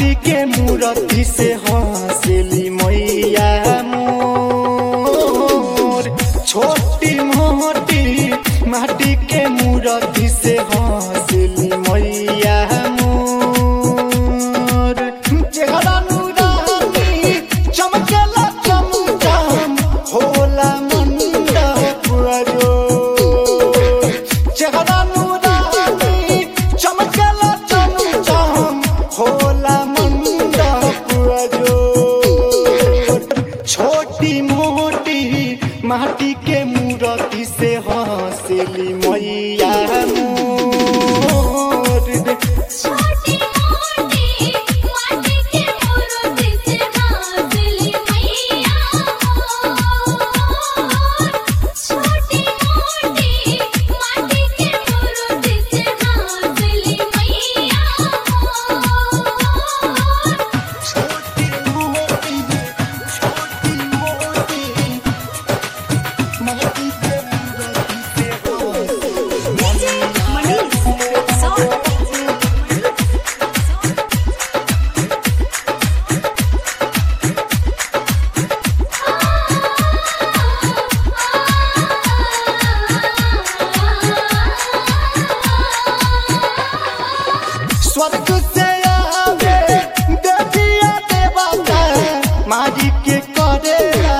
माटी के मूर्ति से हंसली मैया मोर छोटी मोटी माटी के मूर्ति से हंसली मैया मोर चेहरा नूरानी चमकेला चमचम होला मंडप अजो चेहरा नूरानी चमकेला चमचम होला मंडप अजो छोटी मोटी माटी के मूर्ति से हंसली मैया मोर छोटी मोटी माटी के मूर्ति से हासिली मैया मोर छोटी मोटी माटी के मूर्ति से हासिली मैया मोर स्वर्ग से आवे देविया देवता मारी के करेला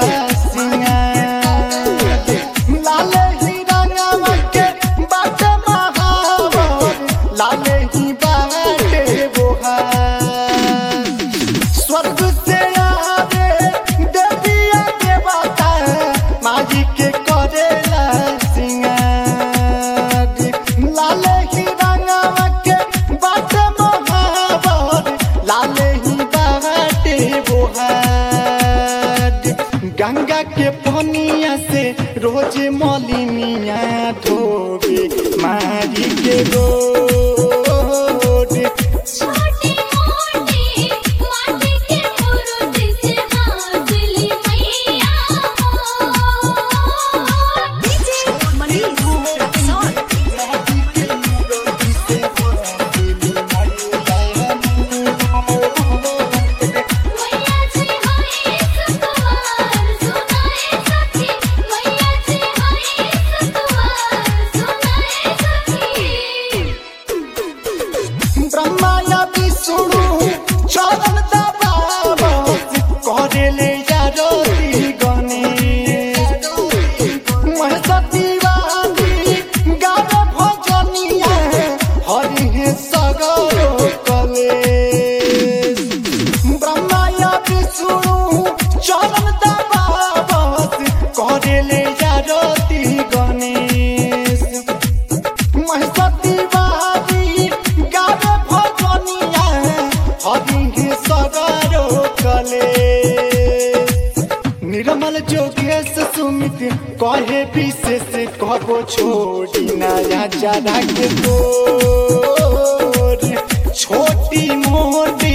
सिंगार लाल ही रंगवा के बाट महावर लाल ही बाटे बोहार स्वर्ग से आवे देविया देवता मारी के करेला सिंगार लाल ही रंगवा के बाट महावर लाल ही बाटे बोहार गंगा के पनिया से रोज मलिनिया धोबे मारी के रोड छोटी मोटी माटी के मूर्ति से हासिली मैया मोर मैया जी हई सतवार सुनाए सखी मैया जी हई सतवार सुनाए सखी ब्रह्मा या विष्णु चरण दबावत करेले यारती गणेश महसती वाली गावे भजनिया हरि हे सगरो कलेश ब्रह्मा या विष्णु चरण दबावत करेले यारती गणेश महसती वाली गावे भजनिया हरि सगरो कले निर्मल जोगेश सुमित कहे विशेष कबो छोड़ी नया जरा के गोर छोटी मोटी